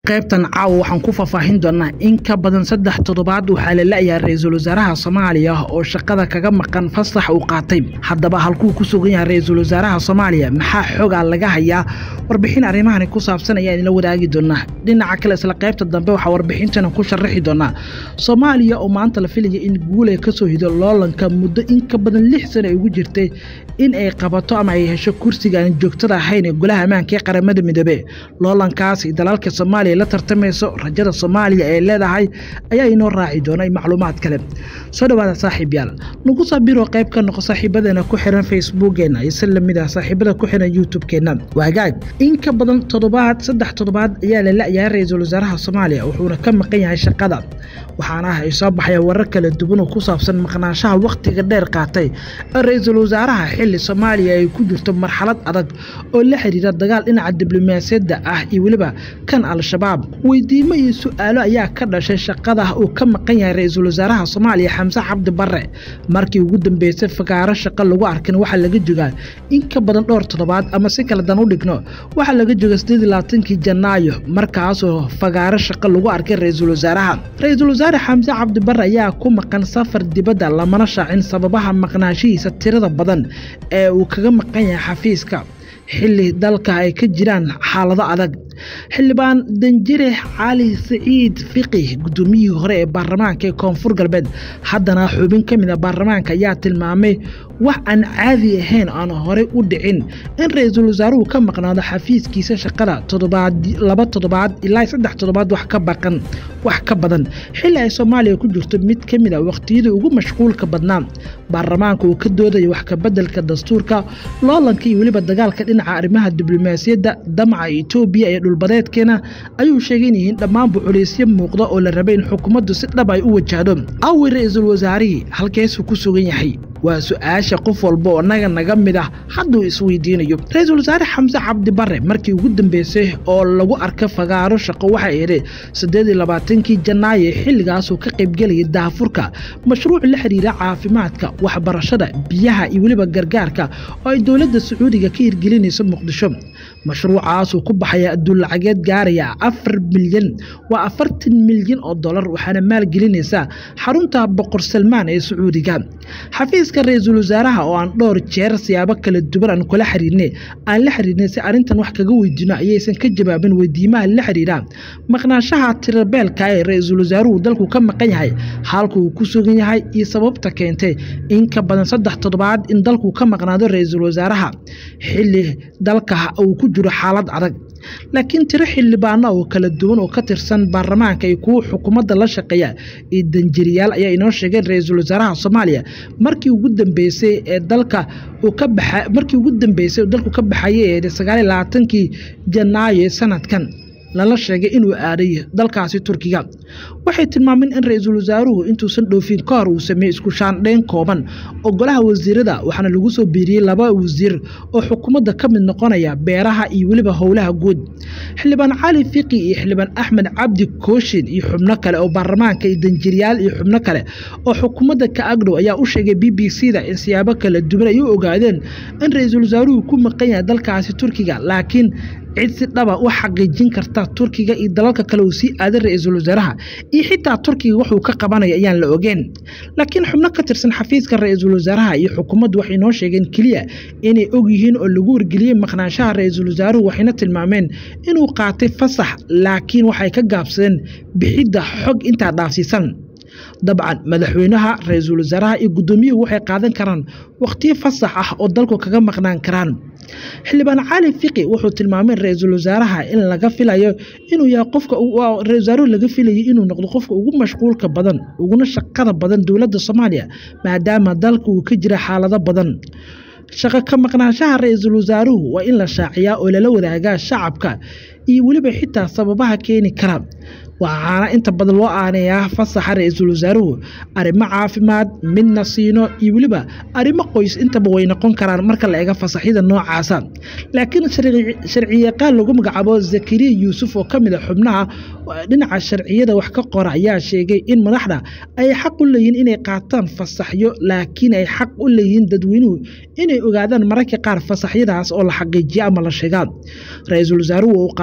qaybtan caawa waxaan ku faahfaahin doonaa in ka badan saddex toddobaad waxaa la la'yahay ra-iisul wasaaraha soomaaliya oo shaqada kaga maqan fasax uu qaatay haddaba halkuu ku sugan yahay ra-iisul wasaaraha soomaaliya maxaa xoogaa laga hayaa warbixin arrimahani ku saabsan ayaan idinla wadaagi doonaa dhinaca kale isla qaybta dambe waxaa warbixintana ku sharaxi doonaa soomaaliya oo maanta la filaya in guul ay kasoo hido loolanka muddo in ka badan lix sano ay ugu jirtay in ay qabato ama ay hesho kursiga aan joogtada ahayn ee golaha ammaanka ee qaramada midoobe loolankaasi dalalka soomaaliya la tartamayso rajada soomaaliya ee leedahay ayaa inoo raaci doona macluumaad kale soo dhawaada saaxiib yaal nagu sabiro qayb ka noqo saaxiibadeena ku xiran facebookeena ise lamid ah saaxiibada ku xiran youtube-keena waagaag in ka badan toddobaad saddex toddobaad ayaa la la'yahay ra-iisul wasaaraha soomaaliya wuxuuna ka maqan yahay shaqada waxaana ah ay soo baxaya warar kala duwan oo ku saabsan maqnaanshaha wakhtiga dheer qaatay ee ra-iisul wasaaraha xilli soomaaliya ay ku jirto marxalad adag oo la xiriira dagaal dhinaca diblomaasiyadda ah iyo weliba kan al-shabaab weydiimo iyo su-aalo ayaa ka dhashay shaqada uu ka maqan yahay ra-iisul wasaaraha soomaaliya xamse cabdi barre markii ugu dambeysay fagaaro shaqo lagu arkin waxaa laga jogaa in ka badan dhowr toddobaad ama si kale dan u dhigno waxaa laga joga sideed labaatankii janaayo markaasoo fagaaro shaqo lagu arkay ra-iisul wasaaraha ra-iisul wasaare xamse cabdi barre ayaa ku maqan safar dibadda lamana shaacin sababaha maqnaashihiisa tirada badan ee uu kaga maqan yahay xafiiska xilli dalka ay ka jiraan xaalado adag xildhibaan danjire cali siciid fiqi guddoomiyihii hore ee baarlamaanka ee koonfur galbeed haddana xubin ka mid a baarlamaanka ayaa tilmaamay wax aan caadi ahayn aan horey u dhicin in ra-iisul wasaaruhu ka maqnaado xafiiskiisa shaqada laba toddobaad ilaa saddex toddobaad wax ka baqan wax ka badan xilli ay soomaaliya ku jirto mid ka mid a wakhtiyadii ugu mashquulka badnaa baarlamaanka uu ka doodaya wax kabeddelka dastuurka loolanka iyo weliba dagaalka dhinaca arrimaha diblomaasiyadda damaca etoobiya ee dhulbadeedkeena ayuu sheegay in yihiin dhammaanba culaysyo muuqda oo la rabay in xukuumaddu si dhab ay u wajahdo awi ra-iisul wasaarihii halkeesuu ku sugan yahay waa su-aasha qof walba oo naga naga mid ah hadduu isweydiinayo ra-iisul wasaare xamse cabdi barre markii ugu dambeysay oo lagu arka fagaaro shaqo waxay idhi siddeed iyo labaatankii janaayo ee xilligaasuu ka qaybgelayay daafurka mashruuc la xiriira caafimaadka waxbarashada biyaha iyo weliba gargaarka oo ay dowladda sacuudiga ka hirgelinayso muqdisho mashruucaasuu ku baxaya adduun lacageed gaaraya afar milyan waa afartan milyan oo dollar waxaana maalgelinaysaa xarunta boqor salmaan ee sacuudiga xafiiska ra-iisul wasaaraha oo aan dhowr jeer siyaabo kala duwan aan kula xiriirnay aan la xiriirnay si arrintan wax kaga weydiino ayaysan ka jawaabin weydiimaha la xiriira maqnaanshaha tirabeelka ee ra-iisul wasaaruhu dalku ka maqan yahay halka uu ku sugan yahay iyo sababta keentay in ka badan saddex toddobaad in dalku ka maqnaado ra-iisul wasaaraha xilli dalka uu ku jiro xaalad adag laakiin tiro xildhibaano oo kala duwan oo ka tirsan baarlamaanka iyo kuwa xukuumadda la shaqeeya iyo danjiriyaal ayaa inoo sheegeen ra-iisul wasaaraha soomaaliya markii ugu dambeysay ee dalka uu ka baxa markii ugu dambeysay dalku ka baxayay ee sagaal iyo labaatankii janaayo ee sanadkan lala sheegay inuu aaday dalkaasi turkiga waxay tilmaameen in ra-iisul wasaaruhu intuusan dhoofin ka hor uu sameeyey isku shaandhayn kooban oo golaha wasiirada waxaana lagu soo biiriyey laba wasiir oo xukuumadda ka mid noqonaya beeraha iyo weliba howlaha guud xildhibaan cali fiqi iyo xildhibaan axmed cabdi kooshin iyo xubno kale oo baarlamaanka iyo danjiryaal iyo xubno kale oo xukuumadda ka agdhow ayaa u sheegay b b c da in siyaabo kala duwan ay u ogaadeen in ra-iisul wasaaruhu ku maqan yahay dalkaasi turkiga laakiin cid si dhaba u xaqiijin karta turkiga iyo dalalka kale uu sii aaday ra-iisul wasaaraha iyo xitaa turkiga wuxuu ka qabanaya ayaan la ogeen laakiin xubno ka tirsan xafiiska ra-iisul wasaaraha iyo xukuumaddu waxay noo sheegeen keliya inay og yihiin oo lagu wargeliyey maqnaanshaha ra-iisul wasaaruhu waxayna tilmaameen inuu qaatay fasax laakiin waxay ka gaabsadeen bixidda xog intaa dhaafsiisan dabcan madaxweynaha ra-iisul wasaaraha iyo guddoomiyuhu waxay qaadan karaan wakhtiyo fasax ah oo dalku kaga maqnaan karaan xildhibaan cali fiqi wuxuu tilmaamay ra-iisul wasaaraha in laga filayo inuu yahay qofka ra-isul wasaaruhu laga filayay inuu noqdo qofka ugu mashquulka badan uguna shaqada badan dowladda soomaaliya maadaama dalka uu ka jira xaalado badan shaqo ka maqnaanshaha ra-iisul wasaaruhu waa in la shaaciyaa oo lala wadaagaa shacabka iyo weliba xitaa sababaha keeni kara waxaana inta badan loo aaneeyaa fasaxa ra-iisul wasaaruhu arrimo caafimaad midna siino iyo weliba arrimo qoys intaba way noqon karaan marka la eega fasaxyada noocaasa laakiin sharciyaqaan lagu magacaabo zakariya yuusuf oo ka mid a xubnaha dhinaca sharciyada wax ka qora ayaa sheegay in madaxda ay xaq u leeyihiin inay qaataan fasaxyo laakiin ay xaq u leeyihiin dadweynuhu inay ogaadaan mararka qaar fasaxyadaas oo la xaqiijiya ama la sheegaa ra-iisul wasaaruhu uu qaadan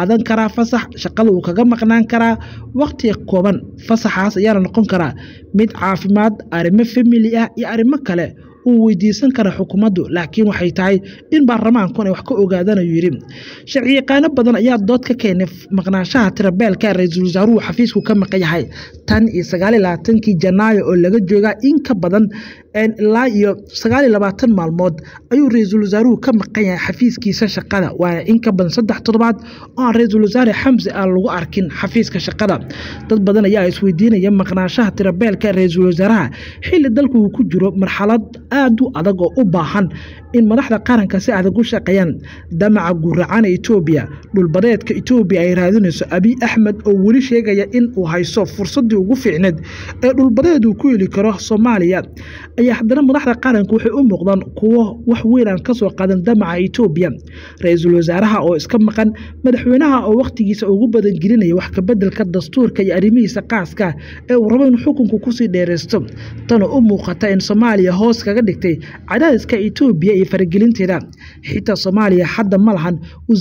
qaadan karaa fasax shaqada uu kaga maqnaan karaa waqti kooban fasaxaas ayaana noqon karaa mid caafimaad arrimo famili ah iyo arrimo kale uu weydiisan kara xukuumaddu laakiin waxay tahay in baarlamaanku ay wax ka ogaadaan ayuu yidhi sharci yaqaano badan ayaa dood ka keenay maqnaanshaha tirabeelka ra-iisul wasaaruhu xafiisku ka maqan yahay tan iyo sagaaliyo labaatankii janaayo oo laga joogaa in ka badan ilaa iyo sagaaliyo labaatan maalmood ayuu ra-iisul wasaaruhu ka maqan yahay xafiiskiisa shaqada waana in ka badan saddex toddobaad oo aan ra-iisul wasaare xamse aan lagu arkin xafiiska shaqada dad badan ayaa isweydiinaya maqnaanshaha tirabeelka ra-iisul wasaaraha xilli dalku uu ku jiro marxalad aada u adag oo u baahan in madaxda qaranka si adag u shaqeeyaan damaca guracana etoobiya dhulbadeedka etoobiya ay raadinayso abiy axmed oo weli sheegaya in uu hayso fursaddii ugu fiicneed ee dhulbadeed uu ku heli karo soomaaliya ayaa haddana madaxda qaranka waxay u muuqdaan kuwo wax weyn aan kasoo qaadan damaca etoobiya ra-iisul wasaaraha oo iska maqan madaxweynaha oo wakhtigiisa ugu badangelinaya wax kabedelka dastuurka iyo arrimihiisa qaaska ee uu rabo inuu xukunku kusii dheeraysto tanoo u muuqata in soomaaliya hoos kaga dhigtay cadaadiska etoobiya iyo faragelinteeda xitaa soomaaliya hadda ma lahan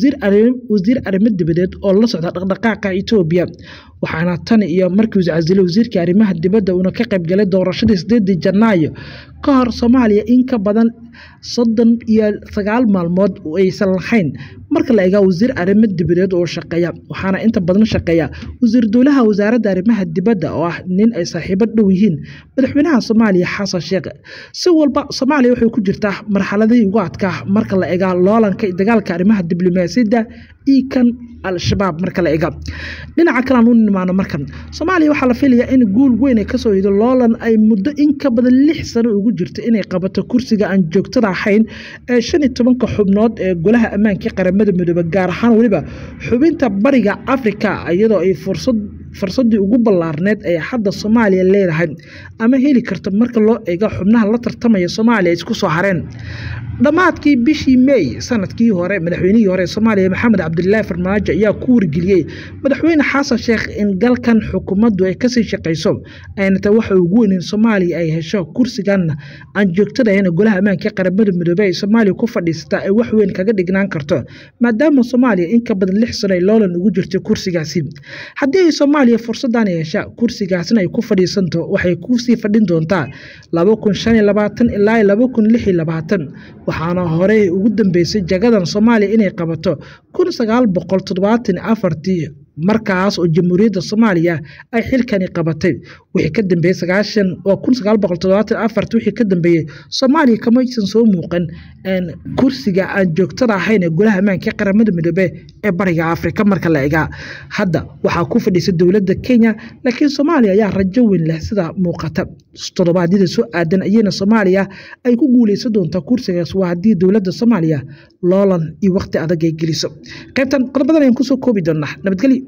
wasiir arrimo dibadeed oo la socda dhaqdhaqaaqa etoobiya waxaana tan iyo markii uu casilay wasiirkii arrimaha dibadda uuna ka qaybgalay doorashadii sideedii janaayo ka hor soomaaliya in ka badan soddon iyo sagaal maalmood aysan lahayn marka la egaa wasiir arrimo dibadeed oo shaqeeya waxaana inta badan shaqeeya wasiir dowlaha wasaaradda arrimaha dibadda oo ah nin ay saaxiibo dhow yihiin madaxweynaha soomaaliya xasan sheekh si walba soomaaliya waxay ku jirtaa marxaladihii ugu adkaa marka la egaa loolanka dagaalka arrimaha diblomaasiyadda iyo kan al-shabaab marka la ega dhinaca kale aan u nimaano markan soomaaliya waxaa la filayaa in guul weyn ay kasoo yido loolan ay muddo in ka badan lix sano ugu jirto inay qabato kursiga aan joogtada ahayn ee shan iyo tobanka xubnood ee golaha ammaanka qaramada midoobe gaar ahaan weliba xubinta bariga afrika iyadoo ay fursad fursaddii ugu ballaarneed ee hadda soomaaliya leedahay ama heli karta marka loo eego xubnaha la tartamaya soomaaliya isku soo hareen dhammaadkii bishii mey sanadkii hore madaxweynihii hore soomaaliya maxamed cabdilaahi farmaajo ayaa ku wargeliyey madaxweyne xasan sheekh in galkan xukuumaddu ay kasii shaqayso ayna tahay waxa ugu weyn in soomaaliya ay hesho kursigan aan joogtadahayn golaha ammaanka qaramada midoobey ay soomaaliya ku fadhiisataa ay wax weyn kaga dhignaan karto maadaama soomaaliya in ka badan lix sano ay loolan ugu jirto kursigaasi haddii ay soomaaliya fursadan hesha kursigaasna ay ku fadhiisanto waxay kusii fadhin doontaa laba kun shan iyo labaatan ilaa laba kun lix iyo labaatan waxaana horey ugu dambeysay jagadan soomaaliya inay qabato kun sagaal boqol toddobaatan afartii markaas oo jamhuuriyadda soomaaliya ay xilkani qabatay wixii ka dambeeyey sagaashan waa kun sagaal boqol toddobaatan afarti wixii ka dambeeyey soomaaliya kamaysan soo muuqan kursiga aan joogtada ahayn ee golaha ammaanka qaramada midoobe ee bariga afrika marka la egaa hadda waxaa ku fadhiisay dowladda kenya laakiin soomaaliya ayaa rajo weyn leh sida muuqata toddobaadyada soo aadan ayayna soomaaliya ay ku guuleysan doontaa kursigaas waa haddii dowladda soomaaliya loolan iyo waqti adag ay geliso qaybtan qodobadan ayaan kusoo koobi doonaa nabadgelyo